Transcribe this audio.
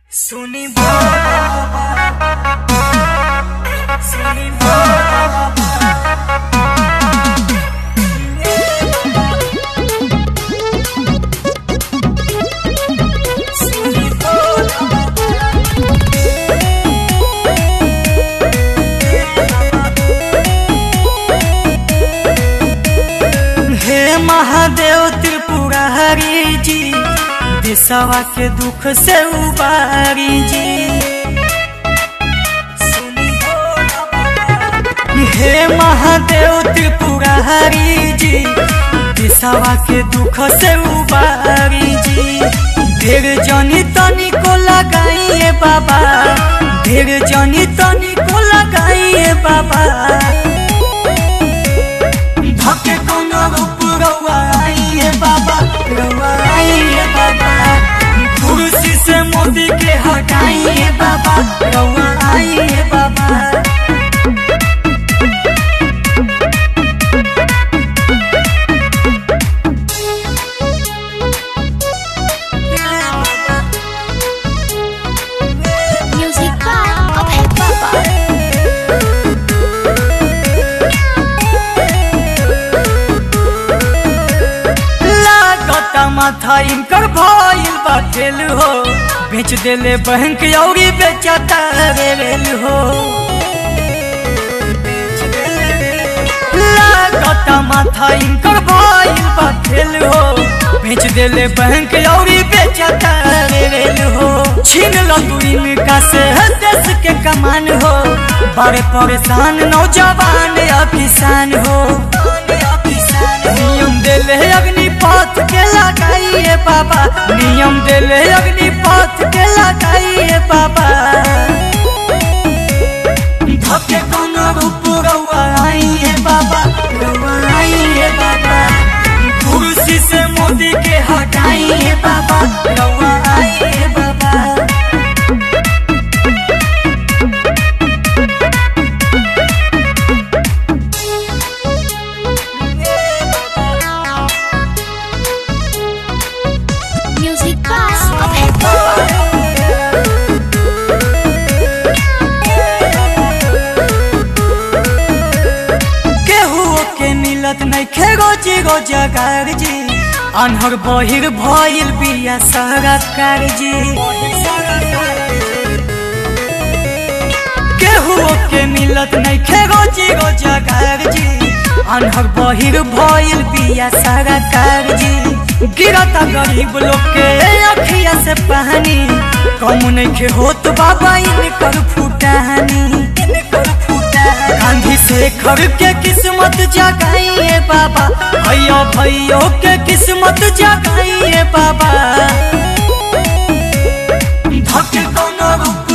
सुनी बाबा सुनी बाबा सुनी हे महादेव त्रिपुरारी जी दिशवा के दुख से उबारी जी हे महादेव त्रिपुरारी जी दिशवा के दुख से उबारी जी ढेर जनी तनी को लगाइए बाबा ढेर जनी तनी को लगाइए बाबा धके कोनो रूप रउआ आइए बाबा रउआ आइए बाबा कुर्सी से मोदी के हटाइए बाबा रउआ आइए बाबा Music by Abhay Baba. लागता माथा इनकर भइल बा खेल हो बेच देले बैंक औरी बेचता रेल हो लागता माथा इनकर भइल बा खेल हो बेच देले बैंक औरी बेचता रेल हो छीन लो तू इनका से देश के कमान हो बड़े परेशान नौजवान या किसान हो नियम देले अग्निपथ के लगाइए बाबा नियम देले अग्निपथ के लगाइए बाबा धके कोनो रूप रउआ आइए बाबा रउआ आइए बाबा कुर्सी से मोदी के हटाइए बाबा रउआ आइए बाबा Music by Abhay Baba. केहू के मिलत नहीं खे रोजी रोजगार जी अनहर बहिर भइल बिया सरकार जी केहू के मिलत नहीं खे रोजी रोजगार जी अनहर बहिर भइल बिया सरकार जी गिरता गरीब लोग के अखिया से पानी कम नहीं खे होत बाबा इनकर फुटानी इनकर फुटानी गांधी शेखर के किस्मत जगाइए बाबा भैया भैयो के किस्मत जगाइए बाबा धके कोनो रूप